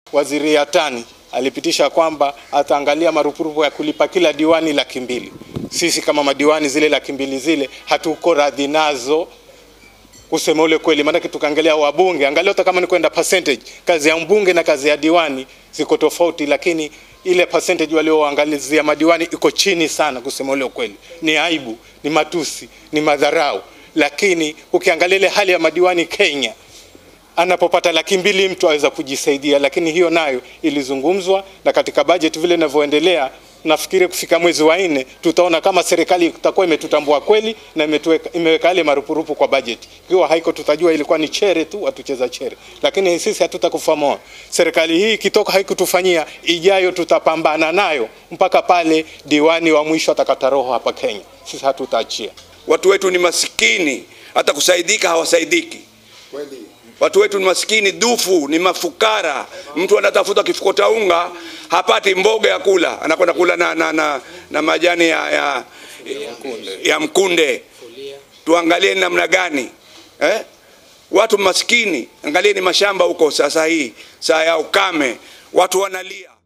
Waziri Yatani alipitisha kwamba ataangalia marupurupu ya kulipa kila diwani laki mbili. Sisi kama madiwani zile laki mbili zile hatuko radhi nazo kusema ule kweli, maanake tukaangalia wabunge, angalia hata kama ni kwenda percentage, kazi ya mbunge na kazi ya diwani ziko tofauti, lakini ile percentage walioangalizia madiwani iko chini sana. Kusema ule kweli, ni aibu, ni matusi, ni madharau. Lakini ukiangalia ile hali ya madiwani Kenya, anapopata laki mbili mtu aweza kujisaidia, lakini hiyo nayo ilizungumzwa na katika budget vile inavyoendelea nafikiri kufika mwezi wa nne tutaona kama serikali itakuwa imetutambua kweli na imetuweka, imeweka yale marupurupu kwa budget. Ikiwa haiko tutajua ilikuwa ni chere tu, watucheza chere, lakini sisi hatutakufa moyo. Serikali hii ikitoka haikutufanyia, ijayo tutapambana nayo mpaka pale diwani wa mwisho atakata roho hapa Kenya. Sisi hatutaachia. Watu wetu ni masikini, hata kusaidika hawasaidiki. Watu wetu ni masikini dufu, ni mafukara. Mtu anatafuta kifuko cha unga hapati mboga ya kula, anakwenda kula na, na, na, na majani ya, ya, ya mkunde. Tuangalie ni namna gani eh? Watu maskini, angalieni mashamba huko sasa hii saa ya ukame, watu wanalia.